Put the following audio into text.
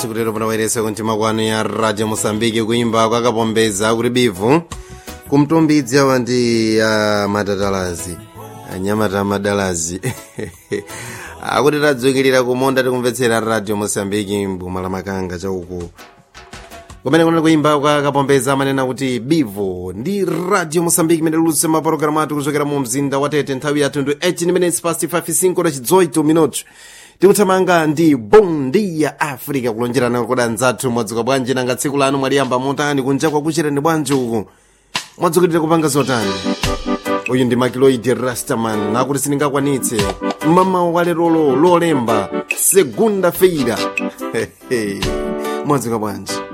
tikutero panawayeresa kuntima kwanu ya radio mosambiki kuimba kwakapombeza kuti bivu kumtumbidzi awa ndi uh, matatalazi anyamata amadalazi akuti tadzukirira kumonda tikumvetsera radio mosambiki mbuma la makanga chauku kumene kunali kuimba kwakapombeza amanena kuti bivu ndi radio mosambiki imene lulutsa mapulogalamu athu kuchokera mu mzinda wa tete nthawi ya 28 minutes past 55 na chidzoi minutos tikuthamanga ndi bondia africa kulonjerana koda anzathu mwadzuka bwanji nanga tsiku lanu mwaliyamba motani kunja kwakuchereni bwanji uku mwadzukirira kupanga zotani uyu ndi makiloidi rastaman nakuti sindingakwanitse mamawa walerolo lolemba segunda feira mwadzuka bwanji